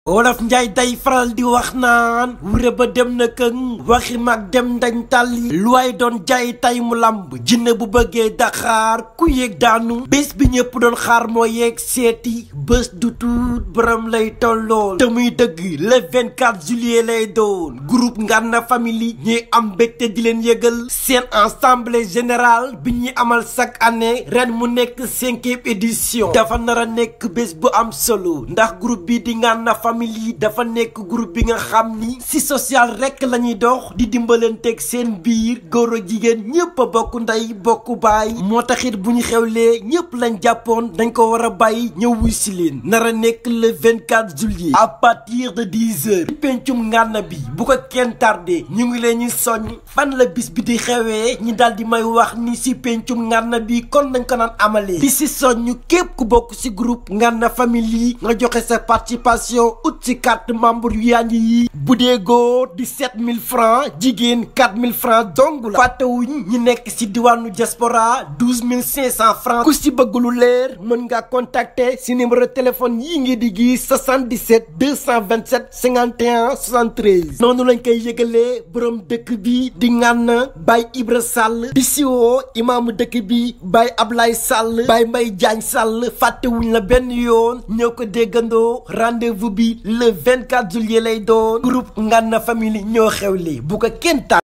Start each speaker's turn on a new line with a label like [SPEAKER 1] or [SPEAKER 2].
[SPEAKER 1] wolof njaay day faral di wax naan wure ba dem na këng waxi mag dem dañ tàlli lu waay doon jaay tay mu lamb jinne bu bëggee daxaar ku yéeg daanu bés bi ñëpp doon xaar moo yeeg seeti bés du tuut borom lay tollool te muy dëgg le 24 juillet lay doon groupe Ngana Family ñuy am mbégte di leen yëgal seen assemblée générale bi ñuy amal chaque année ren mu nekk cinquième édition dafa nar a nekk bés bu am solo ndax groupe bi di Ngana Family famille dafa nekk groupe bi nga xam ni si social rekk la ñuy dox di dimbalanteeg seen biir góor ak jigéen ñëpp a bokk ndey bokk baay moo taxit bu ñu xewlee ñëpp lañ jàppoon dañ ko war a bàyyi ñëw wuy si leen nar a nekk le 24 juillet à partir de 10 heures pencum Ngana bi bu ko kenn tardé ñu ngi leen ñu soññ fan la bis bi di xewee ñi daal di may wax ni si pencum Ngana bi kon nañ ko naan amalee di si soññ képp ku bokk si groupe Ngana Family nga joxe sa participation ut ci carte membre yu yaa ngi yi bu dee góor di 7000 francs jigéen 4000 francs dong la fàttewuñ ñi nekk ci diwaanu diaspora 12500 francs ku ci bëgg lu leer mën nga contacter ci numéro téléphone yi ngi di gis 77 227 51 73 noonu lañ koy yëgalee borom dëkk bi di Ngana Baye Ibra Sall di siwoo imaamu dëkk bi Baye Ablaye Sall Baye Mbaye Diagne Sall fàttewuñ la benn yoon ñoo ko déggandoo rendez-vous bi le 24 juillet lay doon groupe Ngana Family ñoo xewle bu ko kenn